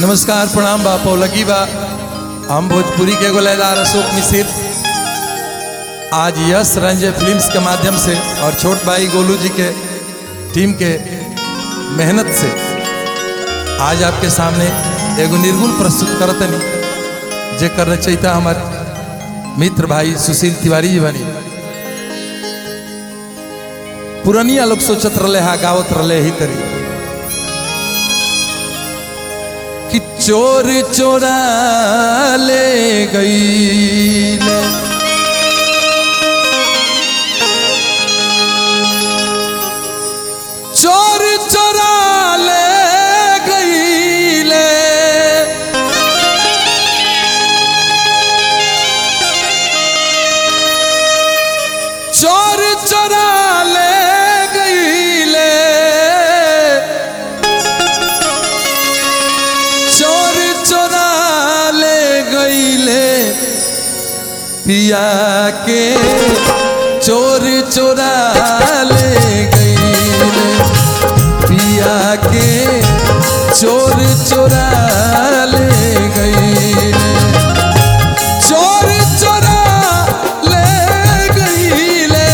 नमस्कार प्रणाम बा पौलगी बा हम भोजपुरी के गोलेदार अशोक मिसिर आज यश रंजय फिल्म्स के माध्यम से और छोट भाई गोलू जी के टीम के मेहनत से आज आपके सामने एगो निर्गुण प्रस्तुत करतनी जे करना चाहिए हमारे मित्र भाई सुशील तिवारी जी बनी पुरनिया लोग सोचत रहे हा गावत रहे ही तरी कि चोर चोरा ले गई चोर चोरा ले गई चोर चोरा ले गई चोर चोरा ले गईले पिया के चोर चोरा ले गईले पिया के चोर चोरा ले गईले चोर चोरा ले गईले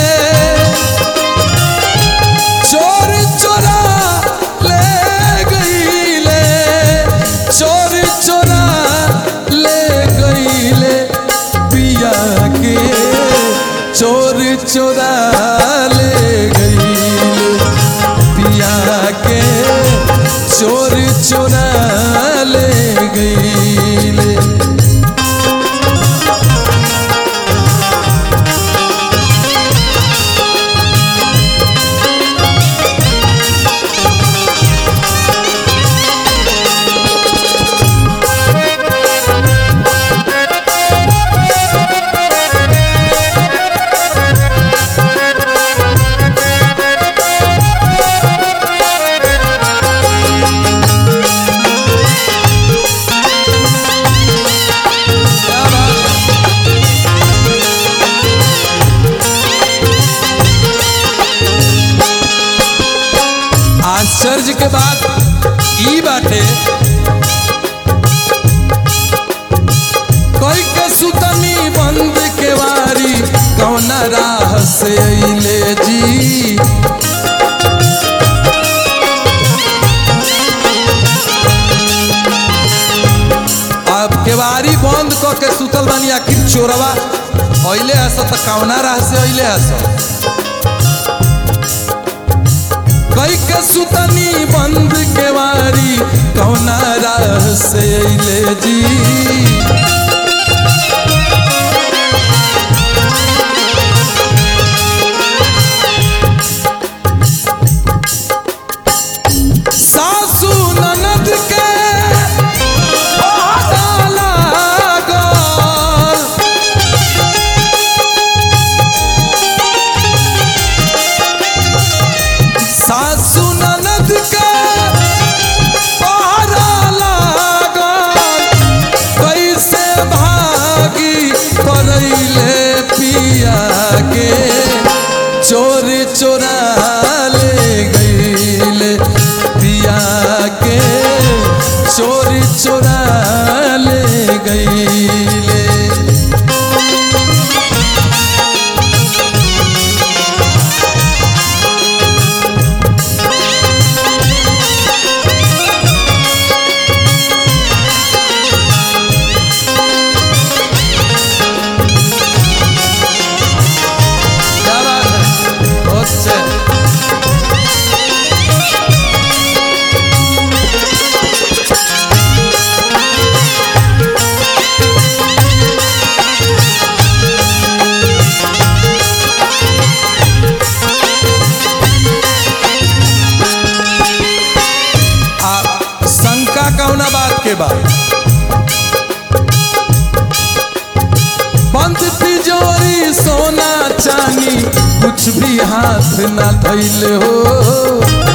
चोर चोरा ले गईले चोर चोरा ले गईले पिया के चोर चोरा ले गईले पिया के चोर चोरा ले गईले आश्चर्य के बात ई बाटे कोई के सुतनी बंद के वारी कौन राह से अइले जी अब केवारी बंद क के सुतल बानी आखिर चोरवा अइले हस त कौना राह से अइले हस कई के सुतनी बंद के वारी कौना राह से अइले जी सासू ननद के पता लागल सासू ननद के पहरा लागल कैसे भागी करैले पिया के चोर चोरा ले गईले पिया के चोर चोरा ले गईले क्या बात है बहुत अच्छे आ शंका कौना बात के बाद बंद तिजोरी सोना चानी कुछ भी हाथ ना धैल हो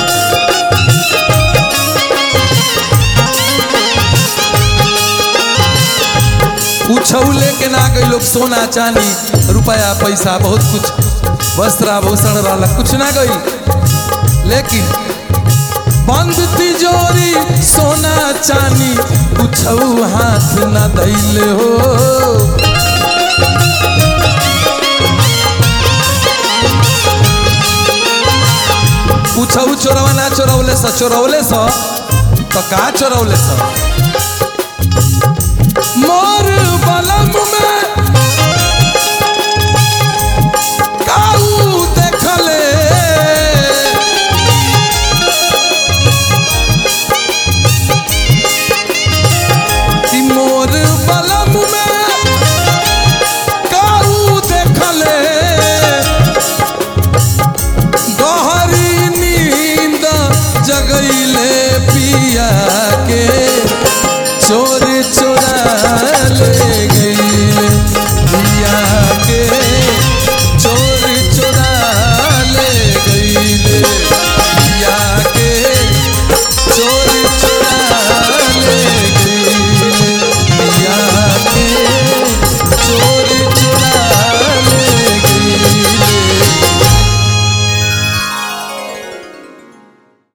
कुछ लेके ना गई लोग सोना चानी रुपया पैसा बहुत कुछ वस्त्र आभूषण वाला कुछ ना गई लेकिन बंद तिजोरी सोना चानी कुछ हाथ न दैले हो कुछ चोरवा ना चोरौले स चोरौले स तो का चोरौले स मोर बलम में